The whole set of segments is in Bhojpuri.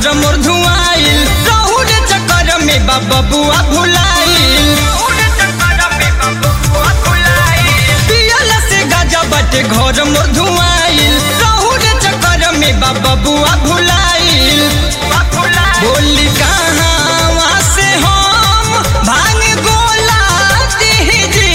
घर मोर धुआइल रहू रे चक्कर में बाबा बुआ भुलाइल पियल से गाजा बटे घर मोर धुआइल रहू रे चक्कर में बाबा बुआ भुलाइल बोली कहाँ से हम भांग गोला दीजी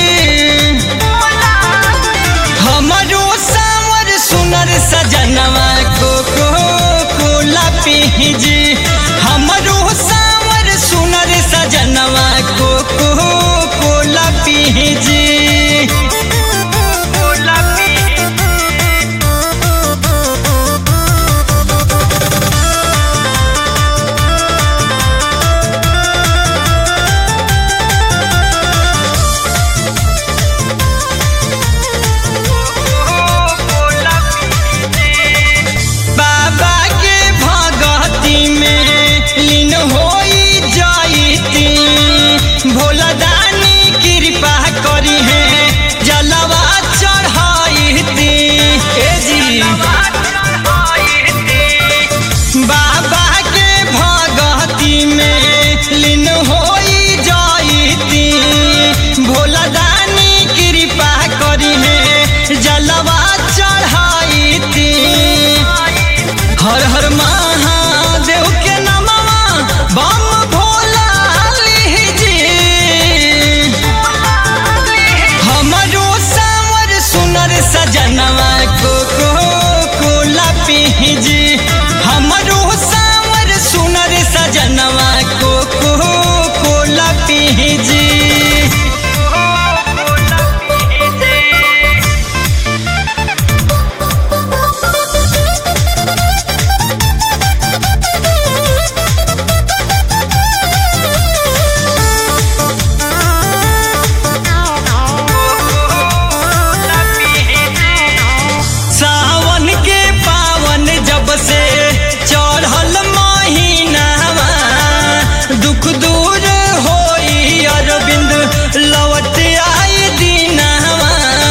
हमरो सावर सुनर सजनवा को को कोला पीजी हमरो सावर सुनर सजनवा को को कोला पीजी बाबा के भगती में लीन होई जाईती भोला दानी कृपा करी है जलवा चढ़ाईती ए जी बाबा के भगती में लीन होई जाईती भोला दानी कृपा करी है जलवा चढ़ाईती हर हर महादेव के नमवा बम भोला लीजी हमरो सावर सुनर सजनवा को को कोला पीजी हमरो सावर सुनर सजनवा को को कोला पीजी सावन के पावन जब से चढ़ल महीनावा दुख दूर होई अरविंद लौट आई दीनावा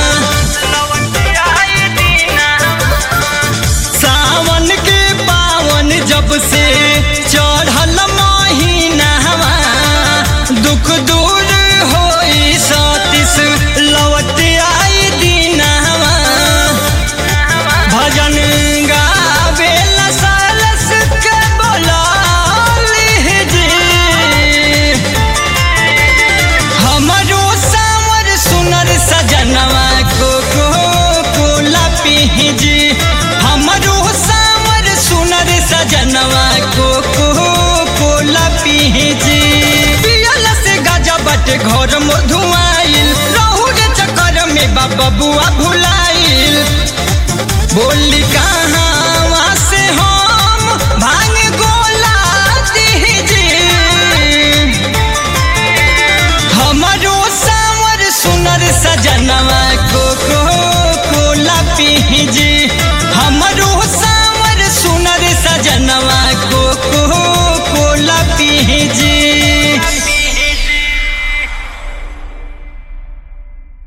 सावन के पावन जब से चढ़ल महीनावा दुख दूर होई सतीश लौट आई दीनावा भजन गावेला सालस के बोलाली जी हमरो सावर सुनर सजनवा को को कोला पीजी हमरो सावर सुनर सजनवा को को कोला पीजी पियल से गाजा बटे घर मोर धुआइल रहू रे चक्कर में बाबा बुआ भुलाइल बोली कहाँ से हम भांग गोला दीजी हमरो सावर सुनर सजनवा को को कोला पीजी